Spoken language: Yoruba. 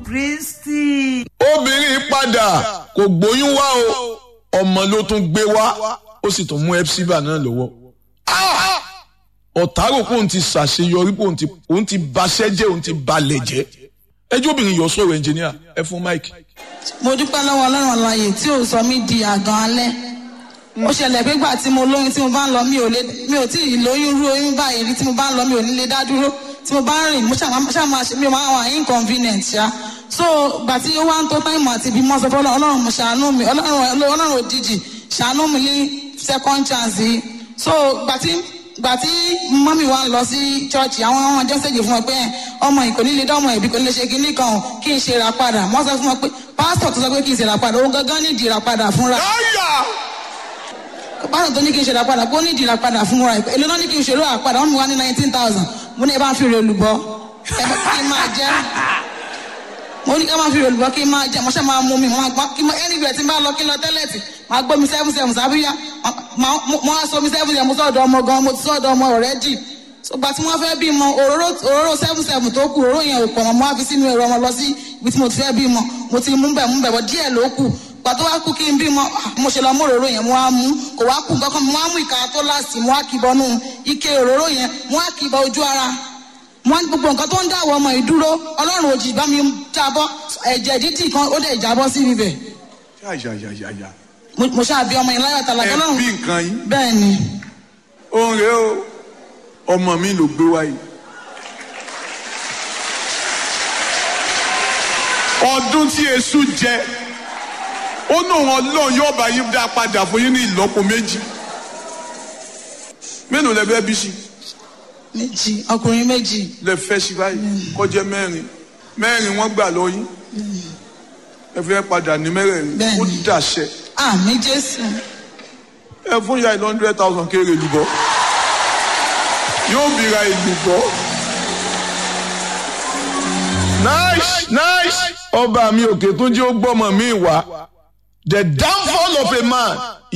kristi. obìnrin padà kò gbóyún wá o ọmọ ló tún gbé wá ó sì tún mú epsiba náà lọ́wọ́ ọ̀tá rò pé òun ti ṣàṣeyọrí pé òun ti òun ti baṣẹ́ jẹ́ òun ti balẹ̀ jẹ́ ẹjọ́ obìnrin yọ sọ̀rọ̀ ẹnjìníà ẹ fún mike. mo dúpẹ́ lọ́wọ́ ọlọ́run àlàyé tí ò sọ mí di àgàn alẹ́ ó ṣẹlẹ̀ pé gbà tí mo lóyún tí mo bá ń lọ mi ò lè mi ò tí ì lóyún rú oyún báyìí rí tí mo bá ń lọ mi ò ní lè dá dúró tí mo bá ń rìn mo ṣàmà ṣe mi ò máa wà inconvenient ṣá so gbà tí ó wá ń tó táìmù àti ibi mọ́ sọ fún ọlọ́run mo ṣàánú mi ọlọ́run ọlọ́run òjijì ṣàánú mi ní second chance yìí so gbà tí gbà tí mọ́mí wa ń lọ sí chọ́ọ̀chì àwọn ọmọ ọjọ́ ṣèjì fún wọn pé ọmọ yìí kò ní lè dánmọ̀ ẹ̀bí kò ní lè ṣe kinní kan o kí n ṣe ra padà wọ́n sọ fún wọn pé pásítọ̀ tó sọ pé kí n ṣe ra padà òun gangan ní ìdí ra padà fúnra pásítọ̀ tó ní kí n ṣe ra padà kó ní ìdí ra padà fúnra ẹ̀ èlò náà ní kí n ṣe ra padà wọ́n mi wá ní nineteen thousand mo ní ẹ bá ń fi rè olùbọ́ ẹ bá kí n máa jẹ́ mo ní ká máa fi rè olùbọ́ kí n máa jẹ́ mo ṣe máa mú mi mo máa gbọ́ kí n anywhere tí n bá lọ kí n lọ tẹ́lẹ̀tì máa gbọ́ mi seven seven sábíyá mo á sọ mi seven seven mo sọ̀dọ̀ ọmọ gan mo ti sọ̀dọ̀ ọmọ ọ̀rẹ́ jì gbà tí wọ́n fẹ́ bímọ òróró òróró seven seven tó kù òróró yẹn ò pọ̀ mọ́ mo á fi sínú ẹ̀rọ ọmọ lọ sí ibi tí mo ti fẹ́ bímọ mo ti mú bẹ̀ mú bẹ̀ bọ̀ díẹ̀ ló kù gbà tó wá kú kí n bímọ mo ṣe lọ mú òróró yẹn mo á mú kò wá kù nǹkan kan mo á mú ìka tó láàsì mo á kì bọnú ike òróró yẹn mo á kì bọ ojú ara wọn gbogbo nǹkan tó ń dáwọ ọmọ yìí dúró ọlọ́run òjì bá mi jábọ́ ẹ̀jẹ̀ dídì kan ó dẹ̀ jábọ́ sí ibẹ̀ yáyáyáyá mo ṣáà bí ọmọ yẹn láyọ̀ tàlà ẹ ọlọ́run bí nǹkan yín bẹ́ẹ̀ ni òun rèé o ọmọ mi ló gbé wáyé. ọdún tí èṣù jẹ ó ní òun ọlọ́run yóò bá yín dá padà fún yín ní ìlọ́po méjì mélòó lẹ fẹ́ bí sí méjì ọkùnrin méjì lẹ fẹ́ sí báyìí kọjá mẹ́rin mẹ́rin wọ́n gbà lọ yín ẹ fẹ́ padà ní mẹ́rẹ̀ẹ̀rin Bẹ́ẹ̀ni. ó dàṣẹ àmì jésù ẹ fún ya ìlú hundred thousand kéré lùbọ́ yóò bìíra ìlùbọ́. nice nice ọba mi òkè tún jẹ́ ó gbọ́mọ mi wá the downfall of a man